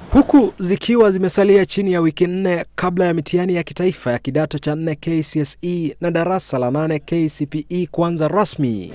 Huku zikiwa zimesalia chini ya wiki nne kabla ya mitihani ya kitaifa ya kidato cha nne KCSE na darasa la nane KCPE kuanza rasmi.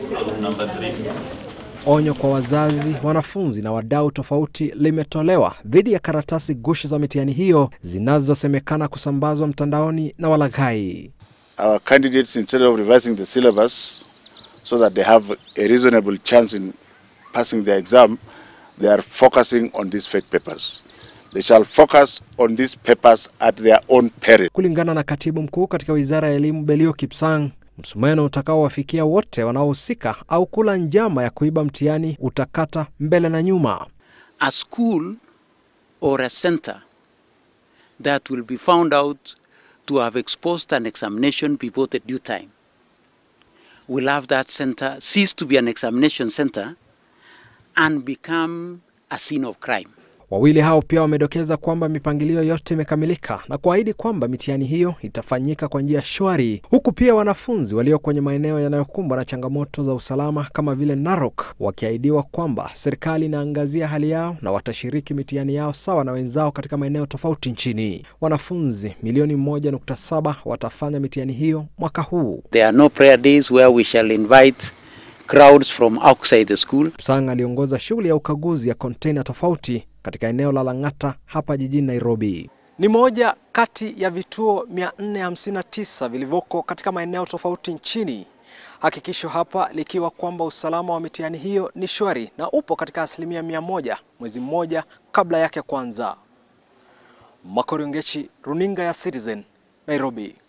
Onyo kwa wazazi, wanafunzi na wadau tofauti limetolewa dhidi ya karatasi gushi za mitihani hiyo zinazosemekana kusambazwa mtandaoni na walaghai. our candidates, instead of revising the syllabus so that they have a reasonable chance in passing the exam, they are focusing on these fake papers. They shall focus on these papers at their own peril. Kulingana na katibu mkuu katika wizara ya elimu Belio Kipsang, msumeno utakaowafikia wote wanaohusika au kula njama ya kuiba mtihani utakata mbele na nyuma. a school or a center that will be found out to have exposed an examination before the due time will have that center cease to be an examination center and become a scene of crime. Wawili hao pia wamedokeza kwamba mipangilio yote imekamilika na kuahidi kwamba mitihani hiyo itafanyika kwa njia shwari, huku pia wanafunzi walio kwenye maeneo yanayokumbwa na changamoto za usalama kama vile Narok wakiahidiwa kwamba serikali inaangazia hali yao na watashiriki mitihani yao sawa na wenzao katika maeneo tofauti nchini. Wanafunzi milioni moja nukta saba watafanya mitihani hiyo mwaka huu. There are no prayer days where we shall invite crowds from outside the school. Sang aliongoza shughuli ya ukaguzi ya kontena tofauti katika eneo la Lang'ata hapa jijini Nairobi. Ni moja kati ya vituo 459 vilivyoko katika maeneo tofauti nchini. Hakikisho hapa likiwa kwamba usalama wa mitihani hiyo ni shwari na upo katika asilimia mia moja mwezi mmoja kabla yake kwanza. Makorongechi, runinga ya Citizen, Nairobi.